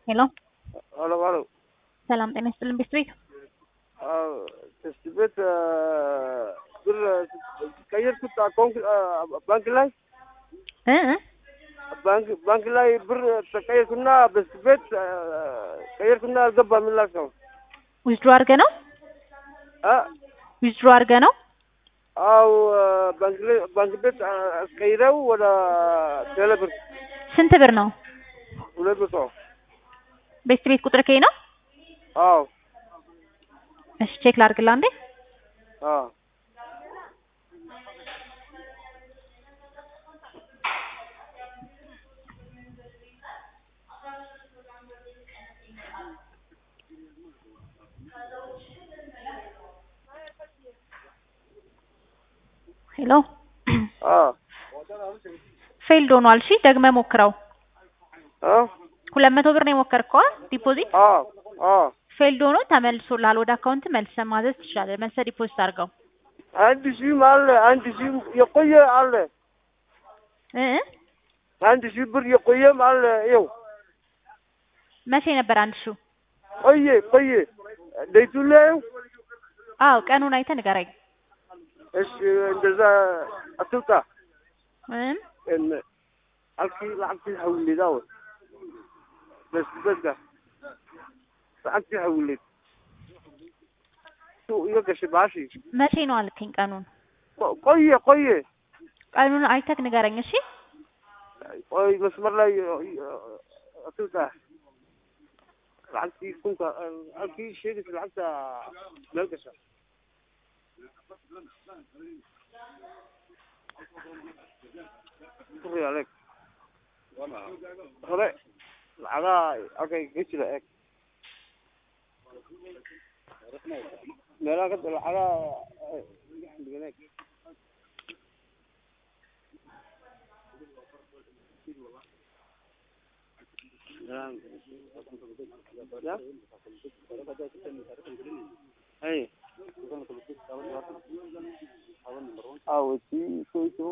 ሄሎ ሄሎ ሄሎ ሰላም ጤና ይስጥልን ቤት ቤት ትምህርት ቤት ብር ቀየርኩት አካውንት ባንክ ላይ እ እ ባንክ ባንክ ላይ ብር ተቀየርኩና በስት ቤት ቀየርኩና አልገባም ላከው ዊዝድሮ አድርገ ነው ዊዝድሮ አድርገ ነው አው ባንክ ላይ ባንክ ቤት አስቀይረው ወደ ቴሌ ብር ስንት ብር ነው ሁለት መቶ ቤት ቤት ቁጥር ከይ ነው አዎ እሺ ቼክ ላድርግልህ አንዴ አዎ ሄሎ አዎ ፌልድ ሆኗል እሺ ደግመህ ሞክረው አዎ ሁለት መቶ ብር ነው የሞከርከው አ ዲፖዚት አዎ አዎ ፌልድ ሆኖ ተመልሶልሃል ወደ አካውንት መልሰህ ማዘዝ ትችላለህ መልሰህ ዲፖዚት አድርገው አንድ ሺህም አለ አንድ ሺህም የቆየ አለ እ እ አንድ ሺህ ብር የቆየም አለ ይኸው መቼ ነበር አንድ ሺው ቆየ ቆየ ዴቱ ላይ አዎ ቀኑን አይተህ ንገረኝ እሺ እንደዛ አትውጣ እም ان halkii lacagtii xawilida w bes beska lacagtii xawilid su iga gashay baashi መቼ ነው አልከኝ ቀኑን ቆየ ቆየ ቀኑን አይተህ ንገረኝ እሺ ቆይ መስመር ላይ አትውጣ lacagtii kunka halkii sheegaysa lacagta meel gasha Sorry, Alex. hore lacagaha halkay ka jira eeg meelaha ka lacagaha dhigan eeg ya hey awo si so so